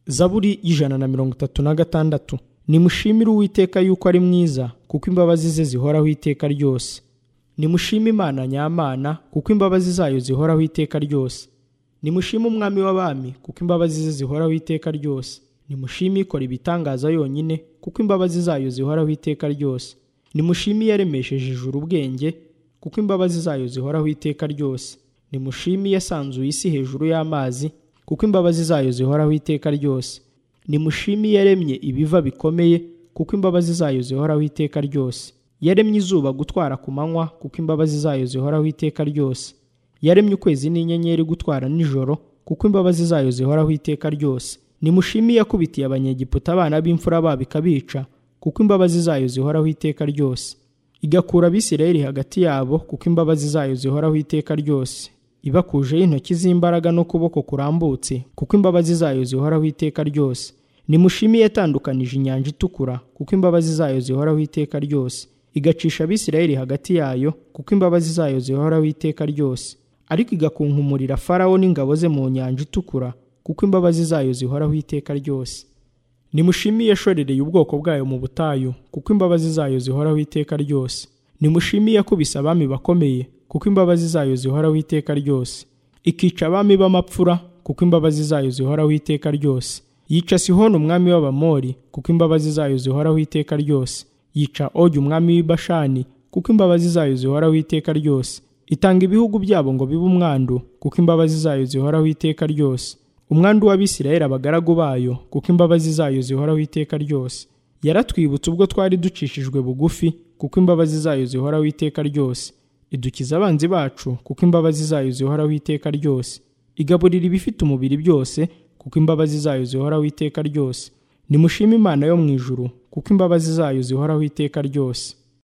zaburi y'ijana na mirongo itatu na gatandatu nimushimire uwiteka yuko ari mwiza kuko imbabazi ze zihoraho iteka ryose nimushime imana nyamana kuko imbabazi zayo zihoraho iteka ryose nimushime umwami w'abami kuko imbabazi ze zihoraho iteka ryose nimushime ikora ibitangaza yonyine kuko imbabazi zayo zihoraho iteka ryose nimushime iyaremesheje ijuru ubwenge kuko imbabazi zayo zihoraho iteka ryose nimushime iyasanzuye isi hejuru y'amazi kuko imbabazi zayo zihoraho iteka ryose nimushime iyaremye ibiva bikomeye kuko imbabazi zayo zihoraho iteka ryose yaremye izuba gutwara ku manywa kuko imbabazi zayo zihoraho iteka ryose yaremye ukwezi n'inyenyeri gutwara nijoro kuko imbabazi zayo zihoraho iteka ryose nimushime iyakubitiye abanyegiputa abana b'imfura babo ikabica kuko imbabazi zayo zihoraho iteka ryose igakura abisirayeli hagati yabo kuko imbabazi zayo zihoraho iteka ryose ibakujeho intoki z'imbaraga n'ukuboko kurambutse kuko imbabazi zayo zihoraho iteka ryose nimushime iyatandukanije inyanja itukura kuko imbabazi zayo zihoraho iteka ryose igacisha abisirayeli hagati yayo kuko imbabazi zayo zihoraho iteka ryose ariko igakunkumurira farawo n'ingabo ze mu nyanja itukura kuko imbabazi zayo zihoraho iteka ryose nimushime iyashorereye ubwoko bwayo mu butayu kuko imbabazi zayo zihoraho iteka ryose nimushime iyakubise abami bakomeye kuko imbabazi zayo zihoraho iteka ryose ikica abami b'amapfura kuko imbabazi zayo zihoraho iteka ryose yica sihoni umwami w'abamori kuko imbabazi zayo zihoraho iteka ryose yica ogi umwami w'ibashani kuko imbabazi zayo zihoraho iteka ryose itanga ibihugu byabo ngo bibe umwandu kuko imbabazi zayo zihoraho iteka ryose umwandu w'abisirayeli abagaragu bayo kuko imbabazi zayo zihoraho iteka ryose yaratwibutse ubwo twari ducishijwe bugufi kuko imbabazi zayo zihoraho iteka ryose idukiza abanzi bacu kuko imbabazi zayo zihoraho iteka ryose igaburira ibifite umubiri byose kuko imbabazi zayo zihoraho iteka ryose nimushime imana yo mu ijuru kuko imbabazi zayo zihoraho iteka ryose